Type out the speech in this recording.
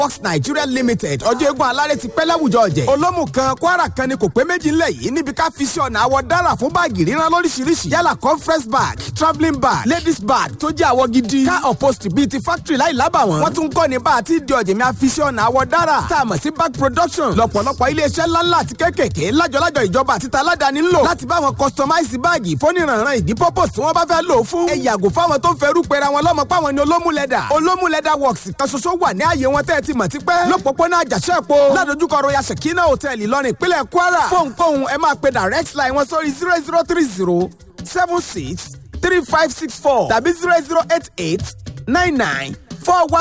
Works Nigeria Limited ọjọ́ eégún alárẹ̀ ti pẹ́ láwùjọ ọ̀jẹ̀. olómù kan kwara kan ni kò pé méjì ńlẹ̀ yìí níbi ká fi ṣe ọ̀nà àwọ̀ dára fún báàgì ríran lóríṣiríṣi yálà conference bag travelling bag ladies bag tó jẹ́ àwọ̀ gidi car upholstery bíi ti factory láì lábàwọ́n. wọ́n tún kọ́ ni bá a ti di ọ̀jẹ̀ mi a fi ṣe ọ̀nà àwọ̀ dára tá a mọ̀ sí bag production lọ́pọ̀lọpọ̀ iléeṣẹ́ ńláńlá àti kéékèèké lájọlájọ ìjọba àti taládàáni ń lò láti bá wọn customize báàgì fóníranran ìdí purpose tí wọ́n bá fẹ́ lò ó fún. ẹ yàgò fáwọn tó ń ferú pera wọn lọ́mọ páwọn ni olómúlẹ̀dà olómúlẹ̀dà works kan ṣoṣo wà ní ààyè wọn tẹ́ ẹ ti mọ̀ tipẹ́ lọ́pọ̀pọ̀nà àjàṣẹ́pọ̀ ládojúkọ royal shekina hotel ìlọrin ìpínlẹ̀ kwara fóònkóhun ẹ máa pe direct line wọn sórí zero zero three zero seven six three five six four tàbí zero zero eight eight nine nine four one.